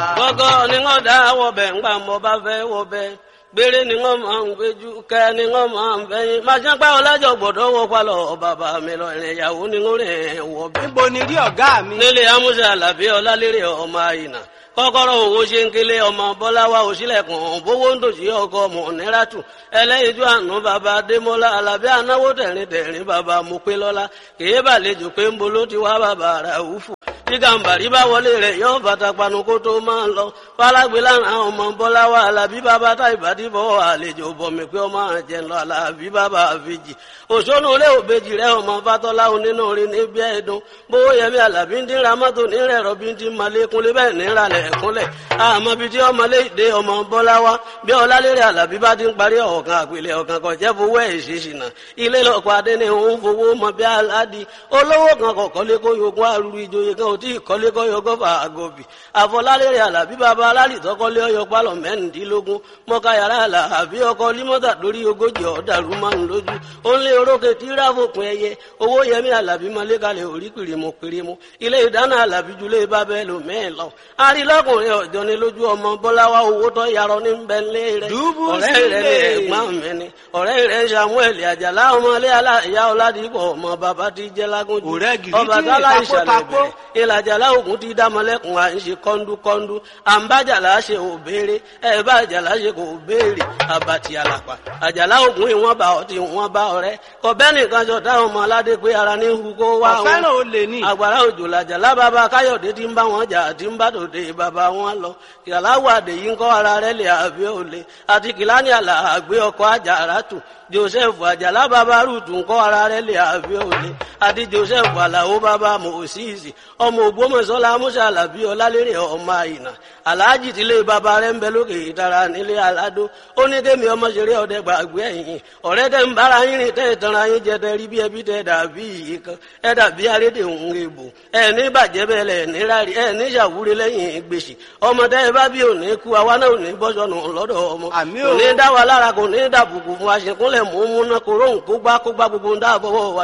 gọ́gọ́ ni wọ́n dá wọ̀bẹ̀ ńgbà mo bá fẹ́ wọ̀bẹ̀ gbére ni wọ́n máa ń gbéjú kẹ́ ni wọ́n máa ń fẹ́yìn máa ṣe pé ọlájọ́ gbọ́dọ̀ wọ palọ̀ bàbá mi lọ ìrìn ìyàwó ni wọ́n rìn wọ̀bẹ̀. níbo ni rí ọ̀gá mi. nílé amúṣe àlàbí ọlálérè ọmọ àyìnà kọ́kọ́rọ́ owó ṣe ń kélé ọmọ bọ́láwá òṣìlẹ̀kùn bówó ń dòṣì ọkọ mọ̀nẹ́ràtù ẹlẹ́yinjú àánú bàbá adémọ́lá alábí anáwó tẹ̀rín tẹ̀rín bàbá mopélọ́lá kèé bàlejò pé ń bolo ti wá bàbá ràúfù tí gàǹbàrí bá wọlé rẹ̀ yóò bàtà panu kó tó máa ń lọ fálágbé lára ọmọ bọ́láwá alábí bàbá tá ìbàdí bọ́ àlejò bọ̀mí pé ọmọ àjẹ lọ alábí bàbá àfijì òṣónú ilé òbejì rẹ ọmọ fatọ́lá onínú rí níbi ẹ̀dùn bówó yẹmi alábí ń dín ra mọ́tò nírẹ̀ rọ́bí ń dín malékúnlé bẹ́ẹ̀ nírà lẹ̀ ẹ̀kúnlẹ̀ àmọ́ bíi tí ọmọlé ìdè ọmọ bọ́láwá bí ọlálérè alábí bá ti ń parí ọ̀kan àpilẹ̀ ọ̀kan kan jẹ́ fowó ẹ̀ ṣèṣìnà ilé lọ́kọ̀ adé ni òun fowó mọ bí aládì olówó kan kọ̀ kọ́lé kó yogún arúgbó ìjòyè kan ò tí ì kọ́lé kọ́ yọgọ́ fà àgọ́bì àfọlálérè alábí bàbá alálìtọ́ kọ́lé ọyọ pálọ̀ mẹ́rìndínlógún mọ́ká yàrá alábí ọkọ límọ́tà lórí ogójì ọ̀dàrú máa ń lójú ó ń lé orókè tí ráfòpin ẹyẹ owó yẹmí alábí mọ́lẹ́kalẹ̀ orí pìrìmù pìrìmù ilé ìdáná alábí julé bábẹ́ lò mẹ́ẹ̀ lọ arílọ́kùnrin ọ̀jọ́ ni lójú ọmọ bọ́láwá owó tó yarọ ní bẹ́ńlé rẹ̀ Dùbú ọ̀rẹ́ rẹ̀ ní sílẹ̀. ẹ̀gbọ́n mi ni ọ̀rẹ́ rẹ̀ samuel àjàlá ọmọlé aláìyá ọ̀làdìpọ̀ ọmọ bàbá ti jẹ́ lágúnjù Ọ̀rẹ́ gidi ọba tí tálá ìtakó ìṣàlẹ̀ takó. bẹ̀rẹ̀ ìlàjàlá ògùn ti dámọ́lẹ́kùn à ń ṣe kọ́ńdúkọ́ńdú à ń bájàlá ṣe ò béèrè ẹ̀ bá àjàlá ṣe kò béèrè àbàtì àlàpà àjàlá ògùn ìwọ̀n bá ọtí ìwọ̀n bá ọ̀rẹ́ kọ̀bẹ́ nìkan jọ táwọn ọmọ aládé pé ara ní hu kó wá wọn ọ̀fẹ́ràn olè ní. àgbàrá òjò làjàlá bàbá káyọ̀dé tí ń bá wọn jà tí ń bá tòde bàbá wọn lọ kìláwó àdèyí ń kọ́ ara rẹ̀ lè àbí òle àti kìláni àlà àgbé ọkọ̀ àjàrà tù joseph àjàlá bàbá rúùtù ń kọ́ ara rẹ̀ lè àbí òle àti joseph àlàó bàbá mòsíìsì ọmọ ògbómọ̀ṣọ́lá musa alábí ọlálérè ọmọ àyìnà aláàjì tílé bàbá rẹ̀ ń bẹ lókè ìtara nílé aládó ó ní kémi ọmọ ṣeré ọdẹ gbàgbé ẹ̀yìn ọ̀rẹ́ tẹ́ ń bára yín rìn tẹ́ ìtanra yín jẹ tẹ́ rí bí ẹbí tẹ́ dàbí yìí kan ẹ dàbí arédè òun èbò ẹ ní bàjẹ́ bẹ́ẹ̀ lẹ̀ ní rárí ẹ ní ṣàwúre lẹ́yìn gbèsè ọmọ tẹ́ ẹ bá bí òní kú àwa náà ò ní bọ́sọ̀nù lọ́dọ̀ ọmọ Àmì kò o. ní dá wa lára kò ní dàbùkù fún aṣèkúnlẹ̀ mú múná kóró ń kó gbá kó gbá gbogbo ń dáàbọ̀wọ̀ wa